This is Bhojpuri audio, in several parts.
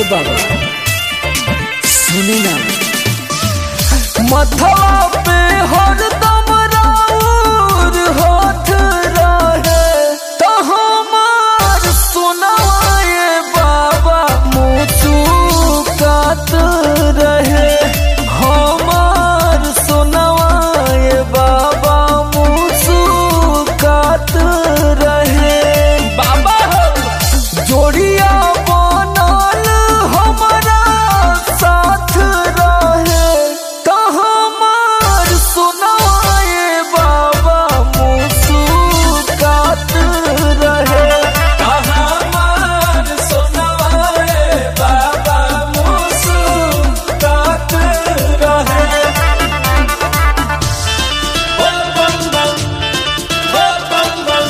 बाबा सुनी ना मथवा पे हरदम राउर हाथ रहे तो हमार सुनाए बाबा मुचुकात रहे हमार सुनाए बाबा मुचुकात रहे बाबा हो जोड़िया बनल हमारा साथ रहे तो हमार सुनाए बाबा मुस्कुरात रहे तो हमार सुनाए बाबा मुस्कुरात रहे बोल बम बम बोल बम बम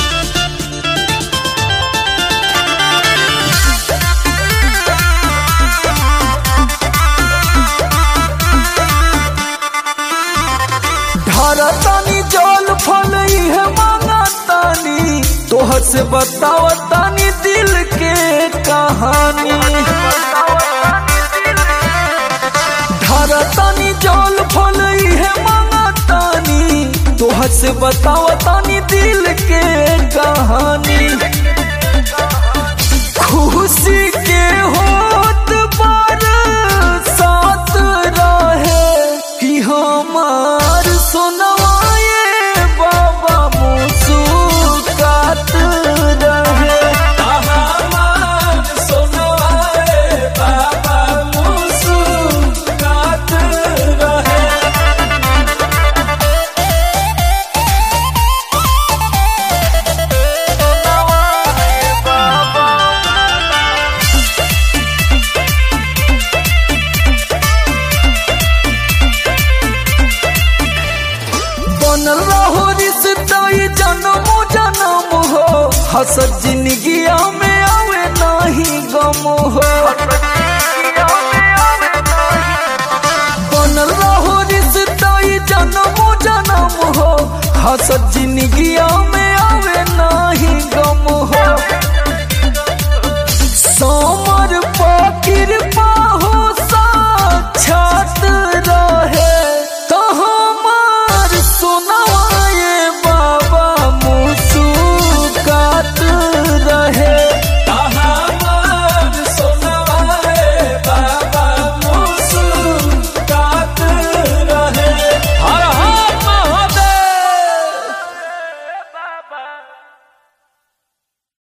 ढारतानी जल फल इहे मांगतानी तोहर से बतावतानी दिल के कहानी ढारतानी जल फल इहे मांगतानी तोहर से बतावतानी दिल के कहानी खुशी के होत पर साथ रहे कि हमार सुनवाए बाबा मुस्कुरात रहे हमार सुनवाए बाबा मुस्कुरात रहे बनल रहो रिश्ता ये जन्म जन्म हो हसत जिंदगिया में आवे नहीं गम हो बनल रहो रिश्ता ये जन्म जन्म हो हसत जिंदगिया में